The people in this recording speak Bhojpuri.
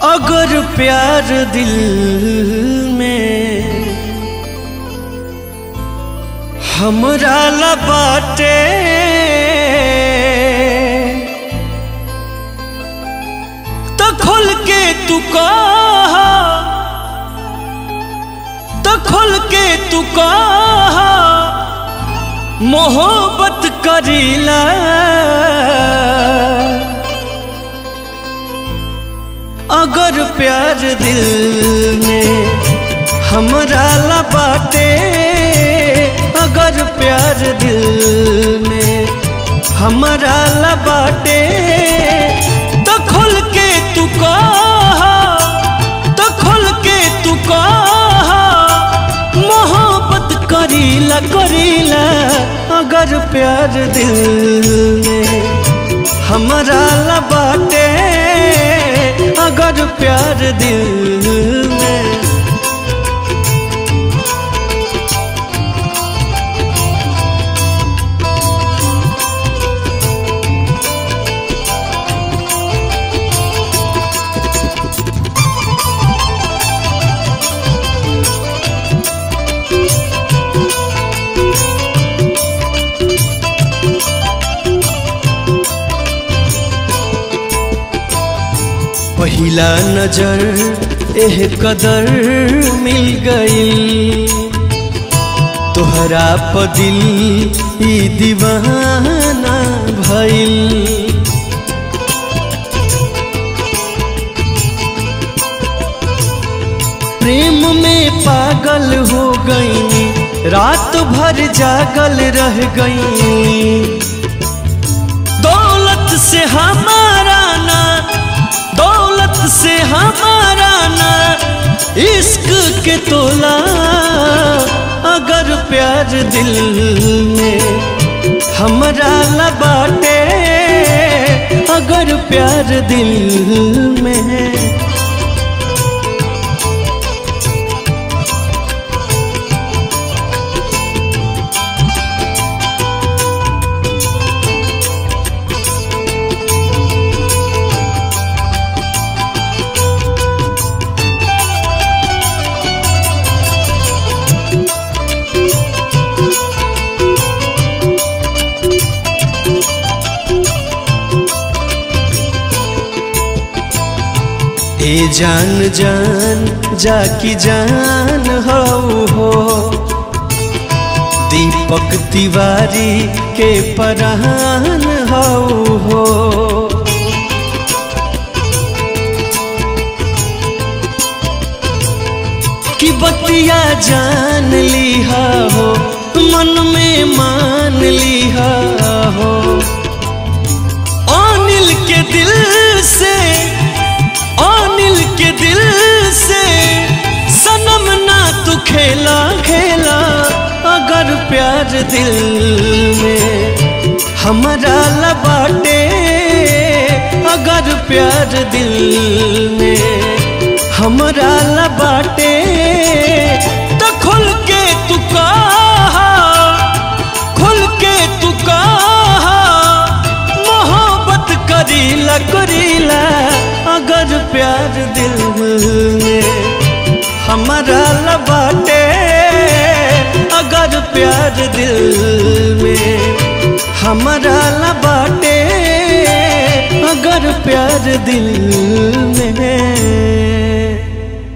अगर प्यार दिल में हमरा ला बाटे तो खुल के तू कहा तो खुल के तू कहा मोहब्बत करीला अगर प्यार दिल में हमरा ला बाटे अगर प्यार दिल में हमरा ला बाटे तो खुल के तू कहा तो खुल के तू कहा मोहब्बत करीला करीला अगर प्यार दिल में हमरा ला बाटे अगर प्यार दिल में पहिला नजर एह कदर मिल गई तोहरा पदिल ई दीवाना भइल प्रेम में पागल हो गई रात भर जागल रह गई दौलत से हमारा ना दौलत से हमारा ना इश्क के तोला अगर प्यार दिल में हमरा ला बाटे अगर प्यार दिल में है ए जान जान जाकी जान हो हो दीपक तिवारी के परान हो हो कि बतिया जान लिहा हो मन में मान लिहा हो अनिल के दिल से अनिल के दिल से सनम ना तू खेला खेला अगर प्यार दिल में हमारा लबाटे अगर प्यार दिल में हमारा लबाटे तो खुल के तू कहा खुल के तू कहा मोहब्बत करीला करीला अगर प्यार दिल में हमारा लबाटे अगर प्यार दिल में हमारा लबाटे अगर प्यार दिल में